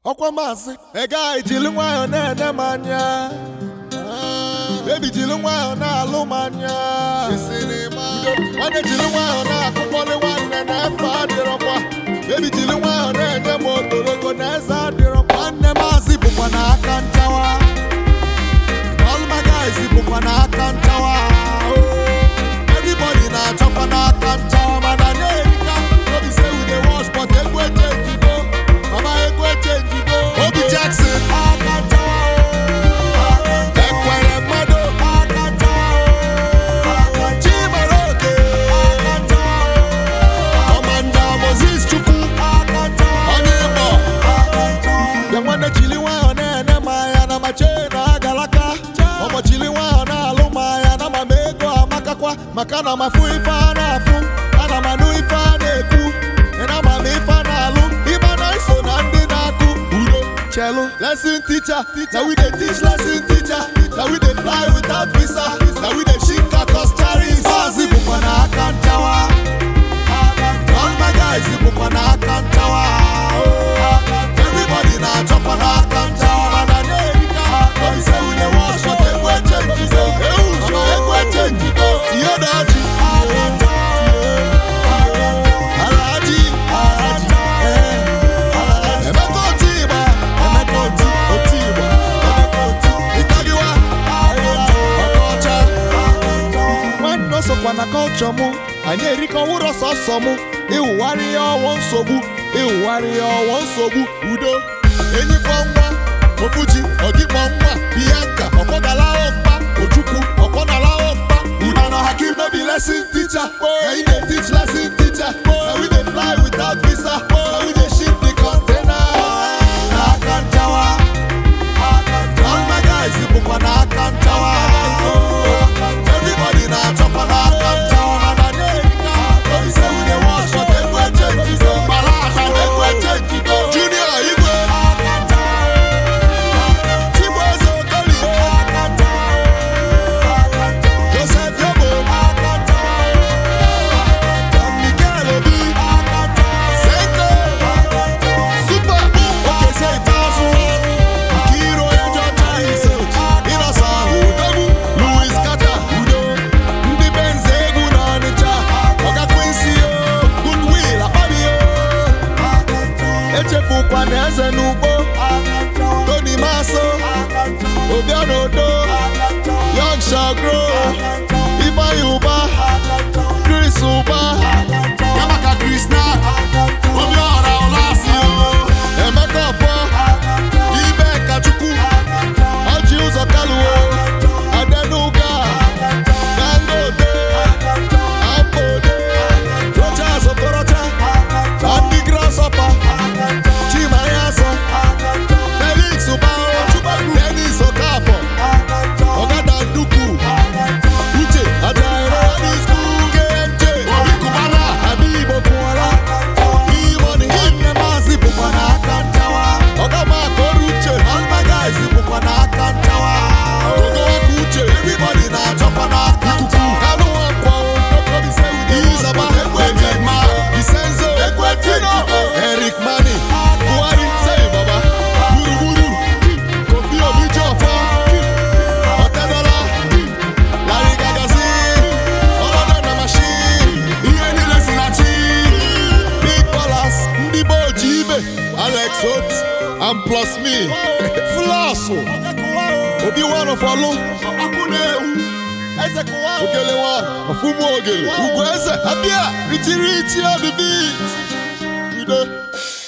ọkwa maazị egaghị jiri nwayọọ na-ene m anya bebi jiri nwayọọ na-alụ m anya nwanne jiri nwayọọ na-akụkpọrị nwanne na efe adịrọkwa bebi jiri nwayọọ na-enye m ogologo na eze adịrọkwa nwanne maazị bụkwa na aka nchawa all my guys bụkwa na aka nchawa everybody na-achọkwa n'aka nchawa mana na-erika no be say we dey wash but egwu echenjigo mama egwu echenjigo obi jackson aka nchawa ekwere mmadụ aka nchawa chimaroke aka nchawa kọmanda moses chukwu aka nchawa onye igbo bịa nwanne chili nwayọ na-ene m anya na ma chee na agalaka ọmọ chili nwayọ na-alụ m anya na ma m ego amakakwa maka na m afụ ife a na-afụ ana m anụ ife a na-ekwu na ma m ife a na-alụ ịma na iso na ndị na-akụ udo chelu lesson teacher na we dey teach lesson teacher na we dey fly without visa na we dey ship kakos charis maazị bụkwa na aka nchawa all my guys bụkwa na aka nchawa everybody na-achọkwa n'aka nchawa mana na-erika obi say we dey wash but egwu echenjigo mama egwu echenjigo tinye daji alaji emeka oti igba emeka oti oti igba emeka oti ịtagiwa ọkọcha nwanne o sokwa na kọlchọ mụ anyị erikọwụrọ sọsọ mụ ịwụgharị ya ọwọ nsogbu ịwụgharị ya ọwọ nsogbu udo enyikpọ nwa ofuji ọgịkpọ nwa bianca ọkpọgalaghọ mkpa ojukwu ọkpọnalaghọ mkpa udo na hakim no be lesson teacher na we dey teach lesson teacher na we dey fly without visa na we dey ship the container n'aka nchawa all my guys bụkwa n'aka nchawa everybody na-achọkwa n'aka nchawa mana na-erika obi say we dey wash but egwu echenjigo gbara aka na egwu echenjigo junior igwe chibueze okolie joseph yobo mikel obi senko super okezie ikpeazụ Nkiro Ejo Chinese Ịnọsa ahụ Odogwu Louis Kata Udo Ndị Benze egwu na Ọnịcha Ọga Quincy o Goodwill Akpabio Echefukwa na eze n'ugbo Tony Maso Obiano Odo Young Shagro Ifeanyi Ụba Chris Ụba Yamaka Chris na Obiora Olasio Emeka Ọfọ ibe kachukwu ọjị ụzọ kaluo adenuga dangote ambode rochas okorocha ndị grasọpa chimayaso felix ụbao denis okafọ ọgada nduku uche ajaero kmj obi kubana abigbo kwụọla Iwọni nne maazị bụkwa n'aka nchawa ọgamaka ọrụ uche all my guys bụkwa n'aka nchawa ogowaka uche everybody na-achọkwa n'aka ikuku kanụ nwankwo izaba ekwejima disenzo ekwetino eric mani buhari sei baba gburugburu kofi obi jọfọ ọtẹdọla larry gagazi ọlọdọ na mashin ihe niile si na chi big dollars ndị be oji ibe alex ot and plus me flasụ obi wanọfọlụ ogele nwa ọfụmụ ogele ugwu eze abịa richiri ichi ọdịbi udo